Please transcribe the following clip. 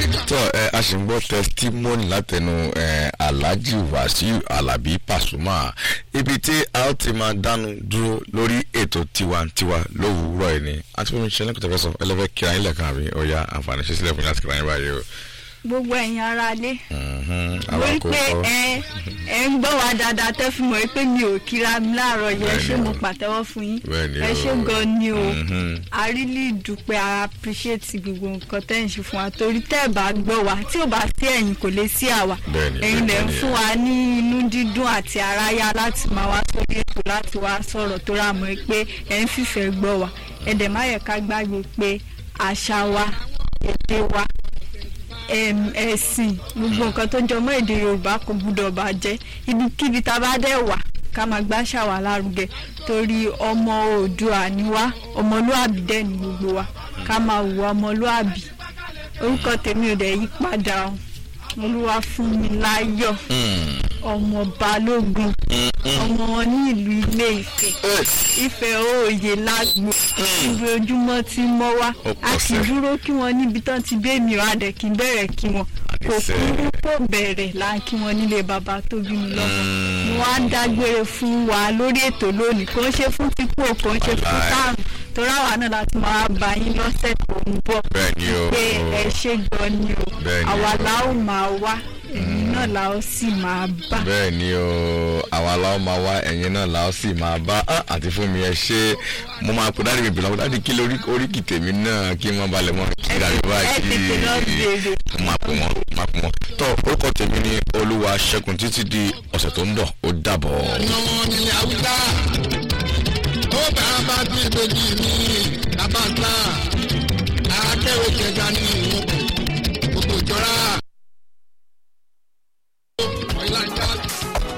tó ẹ a sì ń gbọ́ testimony látẹnu ẹ alhaji wasiu alabi pasuma ibi tí a ó ti máa dánu dúró lórí ètò tiwantiwa lówùúrọ̀ ẹ̀ ni àti fún mi ṣe lẹ́kọ̀ọ́ tẹ́fẹ́ sọ ẹlẹ́fẹ́ kíra yín lẹ́ẹ̀kan àbí ọ̀ya àǹfààní ṣe sílẹ̀ fún yín láti kíra yín báyìí o. gbogbo ẹ̀yin ara lé Mhm, àwa wọ́n kò pé kọ́. ẹ ẹ ń gbọ́ wa dáadáa tẹ́ fi mọ̀ pé mi ò kíra mi láàárọ̀ yẹn Bẹ́ẹ̀ni ṣé mo o. pàtẹ́wọ́ fún yín Bẹ́ẹ̀ni ẹ o. ṣé gan ni o Mhm. a really dúpẹ́ a appreciate gbogbo nǹkan tẹ́ ń ṣe fún wa torí tẹ́ ẹ̀ bá gbọ́ wa tí ò bá sí ẹ̀yin kò lè sí àwa Bẹ́ẹ̀ni, ẹ̀yin lẹ̀ ń bẹ́ẹ̀ni. fún wa ní inú dídùn àti aráyá láti máa wá sórí ètò láti wá sọ̀rọ̀ tó rà mọ́ pé ẹ̀ ń fìfẹ́ gbọ́ wa ẹ̀dẹ̀ má yẹ ká gbàgbé pé àṣà wa èdè wa em, ẹ̀sìn gbogbo nǹkan tó jọmọ́ èdè yorùbá kò gbúdọ̀ bàjẹ́ ibikíbi tá a bá dẹ̀ wà ká máa gbàṣà wa lárugẹ torí ọmọ oòdùà ni wá ọmọlúàbí dẹ̀ ni gbogbo wa ká máa wù ọmọlúàbí orúkọ tèmi ò dẹ̀ yí padà o olúwa fún mi láyọ̀ Mm, ọmọ balógun mm, mm. ọmọ wọn ní ìlú ilé ìfẹ́ Eh, ìfẹ́ òòyè lágbo ibi ojúmọ́ tí mọ́ wá Ó a pọ̀ kì í sẹ́. dúró kí wọ́n níbi tán ti bẹ́ẹ̀ mi ò adẹ̀ kí n bẹ̀rẹ̀ kí wọ́n kò Àdìsẹ́. kúrú kò bẹ̀rẹ̀ là ń kí wọ́n nílé bàbá tó bí mi lọ́mọ Mm. mo wá ń dágbére fún wa lórí ètò lónìí kò ń ṣe fún pípò kò ń ṣe fún Wàláì. táàmù torí àwa náà láti máa bá yín lọ́sẹ̀ tó ń bọ̀ Bẹ́ẹ̀ni o. pé ẹ ṣe gan ni o Bẹ́ẹ̀ni àwa o. la ó máa wá ẹ̀yin náà la ó sì máa bá. bẹ́ẹ̀ ni o àwa la ó máa wá ẹ̀yin náà la ó sì máa bá á àti fún mi ẹ ṣe mo máa kó dáàdi mi bìlọ̀ dáàdi kí lórí oríkì tèmi náà kí wọ́n balẹ̀ mọ́ kí dáàdi ẹ tètè lọ béèrè. mo máa pè wọ́n máa pè wọ́n tọ́ orúkọ tèmi ni olúwa ṣẹ́gun títí di ọ̀sẹ̀ tó ń bọ̀ ó dàbọ̀. ọmọ nílẹ̀ haúsá ó bá a bá ti ìbejì ní abáńsá akẹ́wé kẹta ní ìwọ̀n